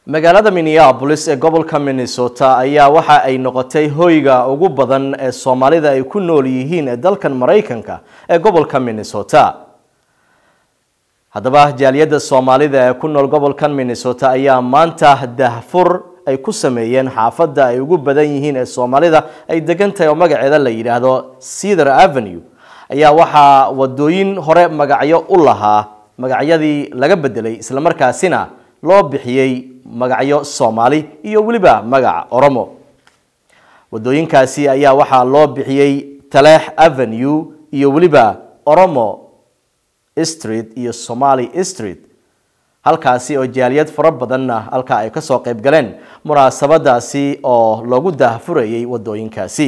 magaalada minneapolis ee gobolka minnesota ayaa waxa ay noqotay hoyga ugu badan ee soomaalida ay ku nool yihiin ee dalkan maraykanka ee gobolka minnesota haddaba jaaliyadda soomaalida ee ku nool gobolkan minnesota ayaa maanta dahfur ay ku sameeyeen xaafadda ay ugu badan yihiin ee soomaalida ay degan tahay oo magaceeda la yidhaahdo cedar avenue ayaa waxaa wadooyin hore magacyo u lahaa magacyadii laga bedelay islamarkaasina loo bixiyey magacyo soomaali iyo weliba magac oromo wadooyinkaasi ayaa waxaa loo bixiyey taleex avenue iyo weliba oromo street iyo somali street halkaasi oo jaaliyad fara badanna halkaa ay kasoo qayb galeen munaasabadaasi oo loogu daahfurayay wadooyinkaasi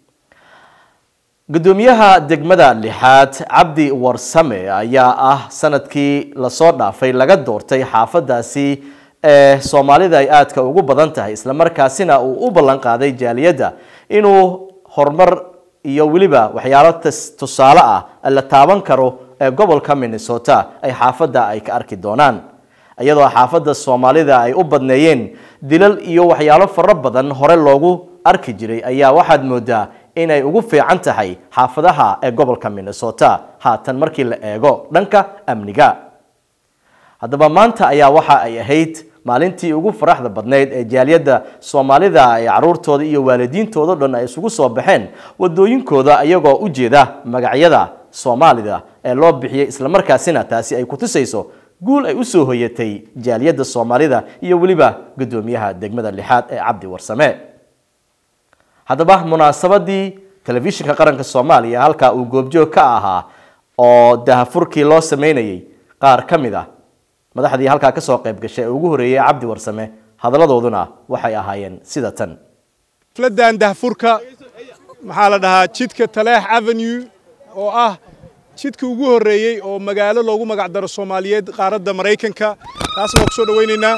gudoomiyaha degmada lixaad cabdi warsame ayaa ah sanadkii lasoo dhaafay laga doortay xaafadaasi ee soomaalida ay aadka ugu badan tahay islamarkaasina uu u ballan qaaday jaaliyadda inuu horumar iyo weliba waxyaalo tusaale ah la taaban karo ee gobolka minnesota ay xaafadda ay ka arki doonaan iyadoo xaafadda soomaalida ay u badneeyeen dilal iyo waxyaalo fara badan hore loogu arki jiray ayaa waxaad moodaa inay ugu fiican tahay xaafadaha ee gobolka minnesota haatan markii la eego dhanka amniga haddaba maanta ayaa waxa ay ahayd maalintii ugu faraxda badnayd ee jaaliyadda soomaalida ee caruurtooda iyo waalidiintooda dhan ay isugu soo baxeen wadooyinkooda iyagoo u jeeda magacyada soomaalida ee loo bixiyey islamarkaasina taasi ay kutusayso guul ay usoo hoyatay jaaliyadda soomaalida iyo weliba gudoomiyaha degmada lixaad ee cabdi warsame haddaba munaasabadii telefishinka qaranka soomaaliya halkaa uu goobjoog ka ahaa oo dahafurkii loo sameynayay qaar ka mid ah madaxdii halkaa kasoo qayb gashay ee ugu horeeyey cabdi warsame hadaladooduna waxay ahaayeen sida tan xafladan dahfurka maxaa la dhahaa jidka taleex avenue oo ah jidka ugu horreeyey oo magaalo loogu magac daro soomaaliyeed qaaradda maraykanka taasna waan ku soo dhawaynaynaa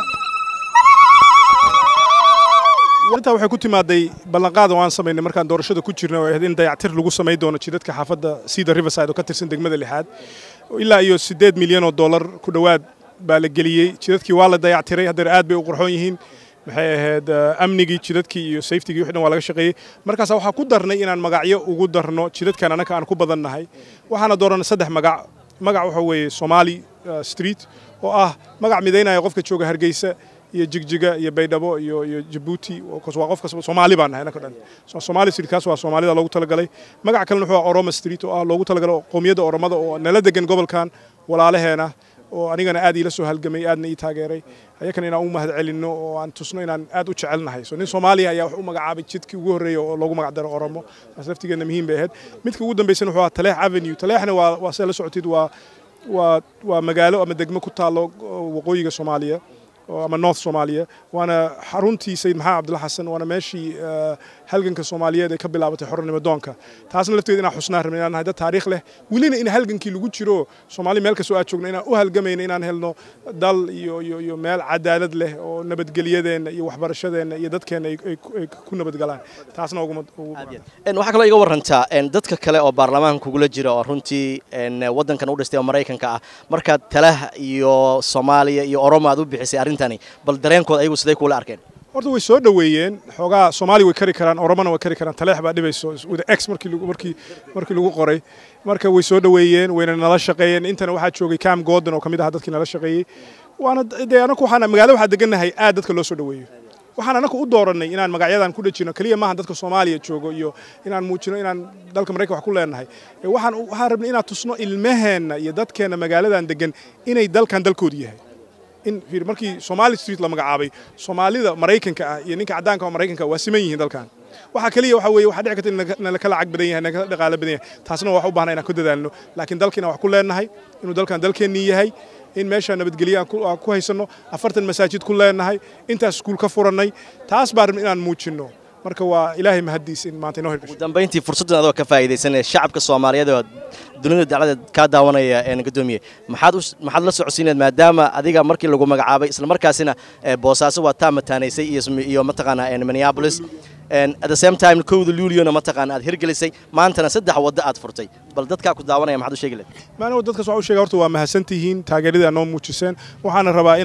intaa waxay ku timaaday ballanqaada waan samaynay markaan doorashada ku jirna oo ahayd in dayactir lagu samayn doono jidadka xaafadda cedar riverside oo ka tirsan degmada lixaad ilaa iyo siddeed milyan oo dollar ku dhowaad baa la geliyey jidadkii waa la dayactiray haddeer aad bay u qurxoon yihiin maxay ahayd amnigii jidadkii iyo safetigii wixii dhan waa laga shaqeeyey markaas waxaa ku darnay inaan magacyo ugu darno jidadkan annaka aan ku badannahay waxaana dooranay saddex magac magac waxa weeye somali street oo ah magac midaynaya qofka jooga hargeysa iyo jigjiga iyo baydhabo iyo iyo jabuuti waa qofka soomaali baan nahay annaka dhan somali street kaas waa soomaalida loogu talagalay magac kalena wuxuu ah oroma street oo ah loogu talagalay qowmiyadda oromada oo nala degan gobolkan walaalaheena oo anigana aad iila soo halgamay aadna ii taageeray ayakana inaan u mahad celinno oo aan tusno inaan aad u jecelnahay so nin soomaaliya ayaa wax u magacaabay jidkii ugu horreeyay oo loogu magac daro oromo taas laftigeedna muhiim bay ahayd midka ugu dambaysana wuxuu ahaa taleex avenue taleexna waa waa sida la socotid waa waa waa magaalo ama degmo ku taallo waqooyiga soomaaliya ama north soomaaliya waana xaruntii sayid maxamed cabdulla xasan waana meeshii halganka soomaaliyeed ay ka bilaabatay xornimo doonka taasna lafteeda inaan xusnaan rabna inaan nahay dad taariikh leh welina in halgankii lagu jiro soomaali meel kastoo aad joogno inaan u halgamayno inaan helno dal iyo iyo iyo meel cadaalad leh oo nabadgelyadeenna iyo waxbarashadeenna iyo dadkeenna ay ku nabadgalaan taasna uguma waxaa kaloo iga warantaa dadka kale oo baarlamaanka kugula jira oo runtii waddankan u dhistay oo maraykanka ah markaad talah iyo soomaaliya iyo oromo aad u bixisay arrintani bal dareenkooda ayagu siday kuula arkeen horta way soo dhoweeyeen xoogaa soomaali way kari karaan oromona way kari karaan taleex baa dhibayso with x markii markii markii lagu qoray marka way soo dhoweeyeen wayna nala shaqeeyeen intana waxaa joogay cam gordon oo ka mid ahaa dadkii nala shaqeeyey waana dee anaku waxaan magaalo waxaa degannahay aad dadka loo soo dhoweeyo waxaan anaku u dooranay inaan magacyadan ku dhajino keliya maaha dadka soomaaliya joogo iyo inaan muujino inaan dalka maraykan wax ku leenahay waxaan waxaan rabnay inaan tusno ilmaheenna iyo dadkeenna magaaladan degan inay dalkan dalkoodu yahay in markii somali street la magacaabay soomaalida maraykanka ah iyo ninka caddaanka oo maraykanka waa siman yihiin dalkan waxa kaliya waxa weeye waxaa dhici karta in nala kala cag badan yahay nala kala dhaqaale badan yahay taasna wax u baahnaa inaan ku dadaalno laakiin dalkiina wax ku leenahay inuu dalkan dalkeennii yahay in meesha nabadgelyo aan ku haysanno afartan masaajid ku leenahay intaas iskuul ka furannay taas baa rabna inaan muujinno marka waa ilaahay mahaddiis in maanta inoo hirgasho ugu dambayntii fursaddan adoo ka faa'iidaysanaya shacabka soomaaliyeed oo dunida dacladeed kaa daawanaya gudoomiye maxaad maxaad la socodsiineed maadaama adiga markii lagu magacaabay isla markaasina boosaaso waa taa mataanaysay iyo iyo mataqaanaa minneapolis at the same time kowda luuliona mataqaana aad hirgelisay maantana saddex waddo aad furtay bal dadkaa ku daawanaya maxaad u sheegi lahayd maana dadkaas waxaa u sheega horta waa mahadsantihiin taageeradii aad noo muujiseen waxaana rabaa inaan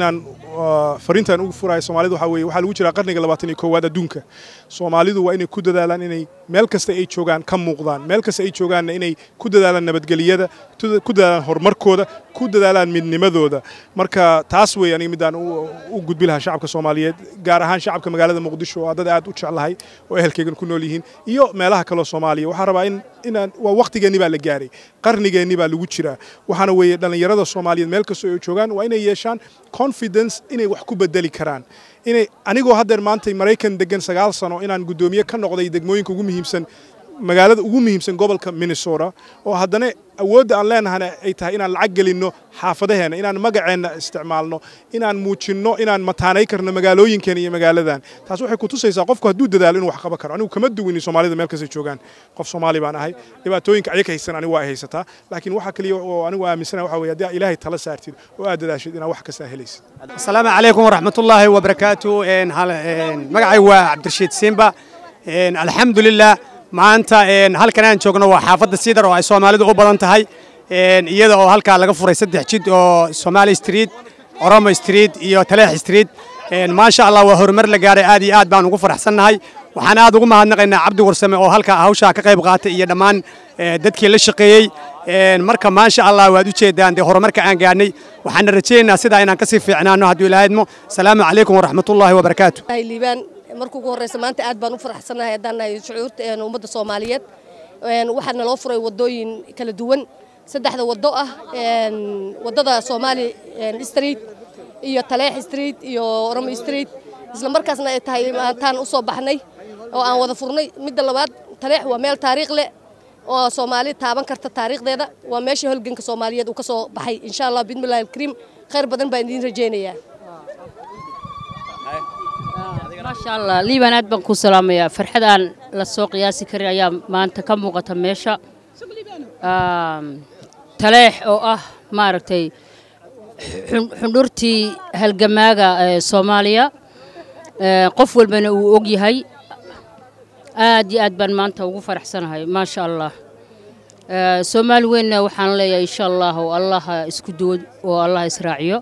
fariintan ugu furaya soomaalida waxaa weeye waxaa lagu jiraa qarniga labaatan iyo koowaad adduunka soomaalidu waa inay ku dadaalaan inay meel kasta ay joogaan ka muuqdaan meel kasta ay joogaanna inay ku dadaalaan nabadgelyada ku dadaalaan horumarkooda ku dadaalaan midnimadooda marka taas weeye aniga midaan u gudbi lahaa shacabka soomaaliyeed gaar ahaan shacabka magaalada muqdisho oo dad aad u jeclahay oo ehelkeygan ku nool yihiin iyo meelaha kaleo soomaaliya waxaan rabaa in inaan waa waqtigeenni baa la gaaray qarnigeenni baa lagu jiraa waxaana weeye dhallinyarada soomaaliyeed meel kastoo ay joogaan waa inay yeeshaan confidence inay wax ku bedeli karaan inay anigoo haddeer maanta maraykan degan sagaal sano inaan guddoomiye ka noqday degmooyinka ugu muhiimsan magaalada ugu muhiimsan gobolka minnesota oo haddana awoodda aan leenahana ay tahay inaan lacag gelinno xaafadaheenna inaan magaceenna isticmaalno inaan muujinno inaan mataanay karno magaalooyinkeena iyo magaaladan taas waxay ku tusaysaa qofku hadduu dadaalo inuu wax qaban karo anigu kama duwini soomaalida meel kastay joogaan qof soomaali baan ahay dhibaatooyinka ayaga haysan anigu waa ay haysataa laakiin waxa kaliya oo anigu aaminsana waxa weeye haddii ilaahay tala saartid oo aad dadaashid inaad wax kastaa helaysid asalaamu calaykum waraxmatullaahi wabarakaatu magacay waa cabdirashiid simba alxamdulilah maanta halkan aan joogno waa xaafadda sidar oo ay soomaalidu u badan tahay iyada oo halkaa laga furay saddex jid oo somaali street oromo street iyo taleex street maasha allah waa horumar la gaaray aad iyo aad baan ugu faraxsannahay waxaan aad ugu mahadnaqaynaa cabdi warsame oo halkaa hawshaa ka qayb qaatay iyo dhammaan dadkii la shaqeeyey marka maasha allah waad u jeedaan dee horumarka aan gaadhnay waxaana rajaynaynaa sidaa inaan kasii fiicnaano hadduu ilaahidmo asalaamu calaykum waraxmatullaahi wabarakaatu marka ugu horreysa maanta aad baan u faraxsanahay haddaan nahay shucuurta ummadda soomaaliyeed waxaa naloo furay waddooyin kala duwan saddexda waddo ah waddada soomaali street iyo taleex street iyo oromo street isla markaasna ay tahay maantaan u soo baxnay oo aan wada furnay midda labaad taleex waa meel taariikh leh oo soomaali taaban karta taariikhdeeda waa meesha holganka soomaaliyeed uu ka soo baxay insha allah bismillahi alkariim khayr badan baan idiin rajaynayaa maasha allah liibaan aad baan kuu salaamayaa farxad aan la soo qiyaasi karin ayaa maanta ka muuqata meesha taleex oo ah maaragtay xundhurtii halgamaaga ee soomaaliya qof walbana uu og yahay aad iyo aad baan maanta ugu faraxsanahay maasha allah soomaali weynna waxaan leeyahay insha allah oo allah isku duwo oo allah israaciyo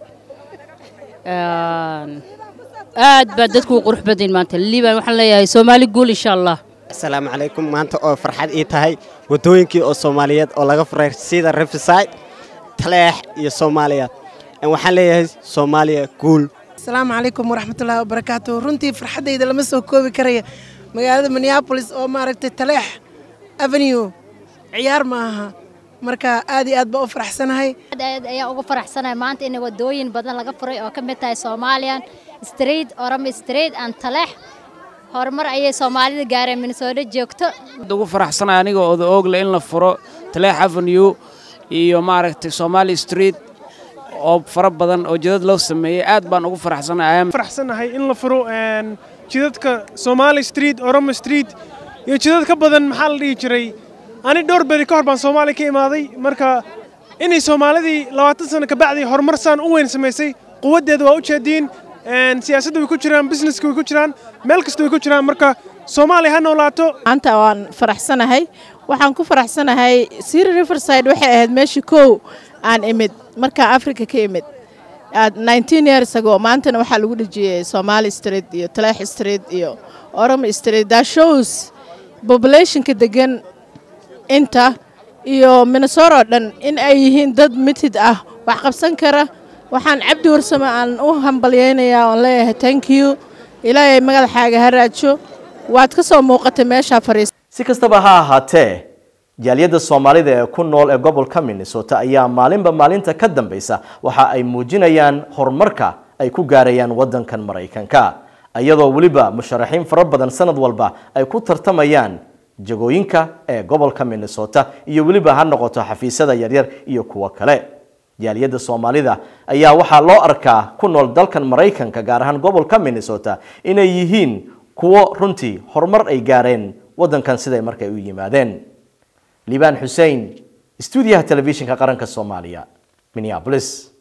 aad baa dadku u qurux badan maanta liibaan waxaan leeyahay soomaali guul insha allah asalaamu calaykum maanta oo farxad ii tahay waddooyinkii oo soomaaliyeed oo laga furay sida riverside taleex iyo soomaaliya waxaan leeyahay soomaaliya guul asalaamu calaykum waraxmatullaahi wabarakaatu runtii farxaddayda lama soo koobi karaya magaalada minneabolis oo maaragtay taleex avenue ciyaar ma aha marka aad iyo aad baa u faraxsanahay aad ayaan uga faraxsanahay maanta in wadooyin badan laga furay oo ka mid tahay soomaaliyan street orome street and taleex horumar ayay soomaalida gaareen minnesota joogto ugu faraxsanahay aniga oda oogle in la furo taleex avenue iyo maaragtay somali street oo fara badan oo jidad loo sameeyey aad baan ugu faraxsanahay faraxsanahay in la furo jidadka somali street oromo street iyo jidad ka badan maxaa la dhihi jiray ani dhowr beri ka hor baan soomaaliya ka imaaday marka inay soomaalidii labaatan sano kabacdii horumar saan u weyn samaysay quwaddeeda waa u jeediin siyaasadda way ku jiraan businesska way ku jiraan meel kasta way ku jiraan marka soomaaliya ha noolaato maanta waan faraxsanahay waxaan ku faraxsanahay siri riverside waxay ahayd meeshii kow aan imid markaa africa ka imid nineteen years ago maantana waxaa lagu dhejiyey somali street iyo taleex street iyo oromo street that shows populationka degan inta iyo minnesota oo dhan in ay yihiin dad mitid ah wax qabsan kara waxaan cabdi warsame aan u hambalyaynayaa oon leeyahay thank you ilaahay magadaxaaga ha raajo waad ka soo muuqatay meeshaa fariis si kastaba ha ahaatee jaaliyadda soomaalida ee ku nool ee gobolka minnesota ayaa maalinba maalinta ka dambeysa waxa ay muujinayaan horumarka ay ku gaarayaan waddankan maraykanka iyadoo weliba musharaxiin fara badan sanad walba ay ku tartamayaan jagooyinka ee gobolka minnesota iyo weliba ha noqoto xafiisyada yaryar iyo kuwo kale jaaliyadda soomaalida ayaa waxaa loo arkaa ku nool dalkan maraykanka gaar ahaan gobolka minnesota inay yihiin kuwo runtii horumar ay gaareen waddankan siday markay u yimaadeen liibaan xussein stuudiyaha telefishinka qaranka soomaaliya minneapolis